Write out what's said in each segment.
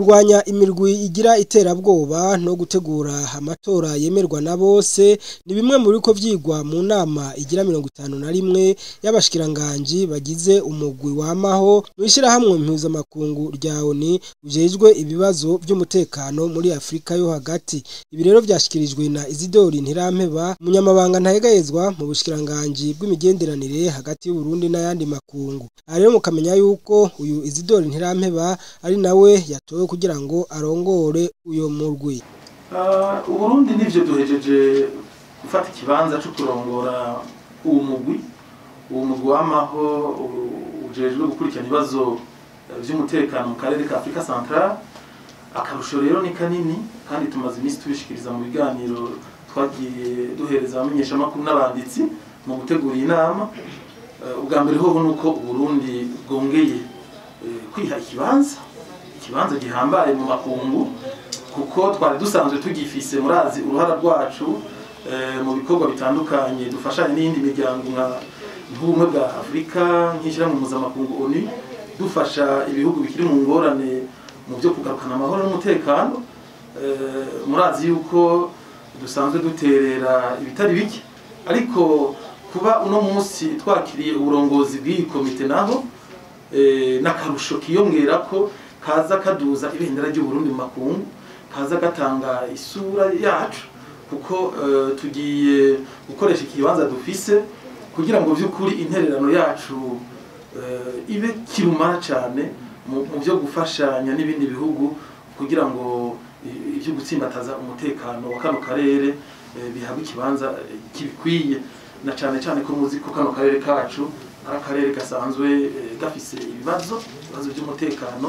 kurwanya imirwi igira iterabwoba no gutegura amatora yemerwa na bose ni bimwe mu biriko vyigwa mu nama igira mirongo itanu na rimwe y'abashikiranganji bagize umugwi wamaho mw'ishirahamwe mpuzamakungu rya ONU ujejwe ibibazo vy'umutekano muri Afrika yo hagati ibi rero vyashikirijwe na Isidori Ntirampeba umunyamabanga ntayegayezwa mu bushikiranganji bw'imigenderanire hagati y'u Burundi n'ayandi makungu aha rero mukamenya yuko uyu Isidori Ntirampeba ari nawe yatowe kugira ngo arongore uyo murwi uburundi nivyo duhejeje gufata ikibanza co kurongora uwo mugwi uwo mugwi wamaho ujejwe gukurikirana ibibazo vy'umutekano mu karere ka afurika centrale akarusho rero ni kanini kandi tumaze iminsi tubishikiriza mu biganiro twagiye duhereza abamenyeshamakuru n'abanditsi mu gutegura iyi nama ubwa mbere hoho nuko uburundi bwongeye kwiha ikibanza ikibanza gihambaye mu makungu kuko twari dusanzwe tugifise murazi uruhara rwacu mu bikorwa bitandukanye dufashanya n'iyindi miryango nk'ubumwe bwa afurika nk'ishyirahamwe mpuzamakungu oni dufasha ibihugu bikiri mu ngorane mu byo kugarukana amahoro n'umutekano murazi yuko dusanzwe duterera ibitari bike ariko kuba uno munsi twakiriye uburongozi bw'iyi komite naho n'akarusho kiyongera ko kaza kaduza ibendera ry'uburundi mu makungu kaza gatanga isura yacu kuko tugiye gukoresha ikibanza dufise kugira ngo by'ukuri intererano yacu ibe kirumara cyane mu byo gufashanya n'ibindi bihugu kugira ngo ibyo gutsimbataza umutekano wa kano karere bihabwe ikibanza kibikwiye na cyane cyane ko muzi ko kano karere kacu ari akarere gasanzwe gafise ibibazo ibibazo by'umutekano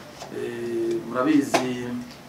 murabizi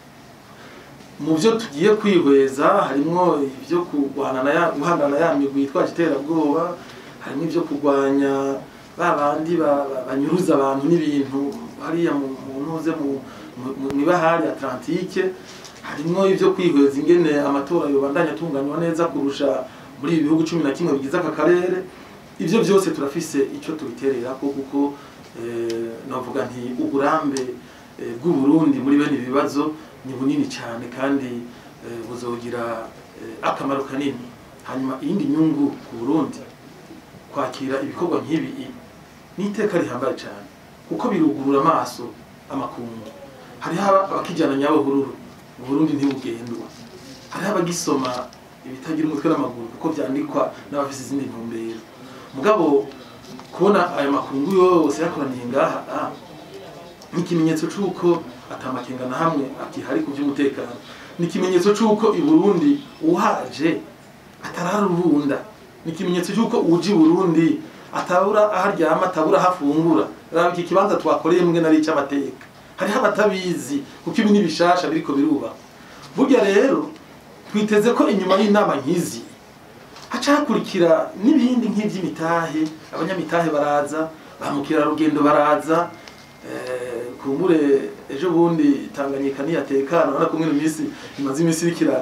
mu byo tugiye kwihweza harimo ibyo guhangana ya migwi yitwaje iterabwoba harimo ibyo kurwanya ba bandi banyuruza abantu n'ibintu hariya mu ntuze mu ibahari atlantike harimo ibyo kwihweza ingene amatora yobandanya atunganywa neza kurusha muri ibi bihugu cumi na kimwe bigize aka karere ibyo byose turafise icyo tubiterera ko kuko navuga nti uburambe bw'uburundi muri bene ibibazo ni bunini cyane kandi buzogira akamaro kanini hanyuma iyindi nyungu ku burundi kwakira ibikorwa nk'ibi ni iteka rihambaye cyane kuko birugurura amaso amakungu hariho abakijyana nyabuhururu uburundi ntibugendwa hariho abagisoma ibitagira umutwe n'amaguru kuko byandikwa n'abafite izindi ntumbero mugabo kubona aya makungu yose yakoraniye ngaha ni ikimenyetso c'uko atamakenga na hamwe akihari ku by'umutekano ni ikimenyetso c'uko i burundi uhaje atararubunda ni ikimenyetso c'uko uje i burundi atabura aho aryama atabura aho afungura raba iki kibanza twakoreye mbwe nari icy'amateka hariho abatabizi kuko ibi ni bishasha biriko birubakwa burya rero twiteze ko inyuma y'inama nk'izi haca hakurikira n'ibindi nk'iby'imitahe abanyamitahe baraza ba mukerarugendo baraza kumbure ejo bundi tanganyika niyatekana urabona ko mwino minsi imaze iminsi iriko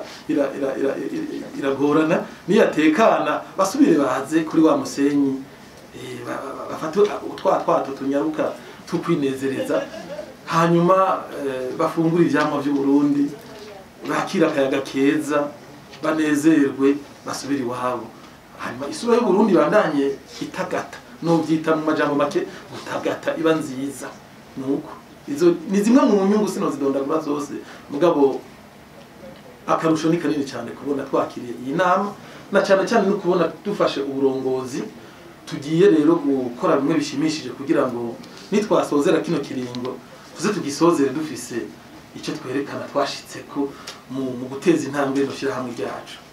iragorana niyatekana basubire baze kuri wa musenyi bafate utwa twato tunyaruka tukwinezereza hanyuma bafungura ivyamwa vy'uburundi bakira akayaga keza banezerwe basubire iwabo hanyuma isura y'uburundi bandanye itagata novyita mu majambo make gutagata iba nziza nuko izo ni zimwe mu nyungu sino zidondagura zose mugabo akarusho ni kanini cyane kubona twakiriye iyi nama na cyane cyane no kubona dufashe uburongozi tugiye rero gukora bimwe bishimishije kugira ngo nitwasozera kino kiringo tuze tugisozere dufise icyo twerekana twashitseko mu guteza intambwe no hamwe ryacu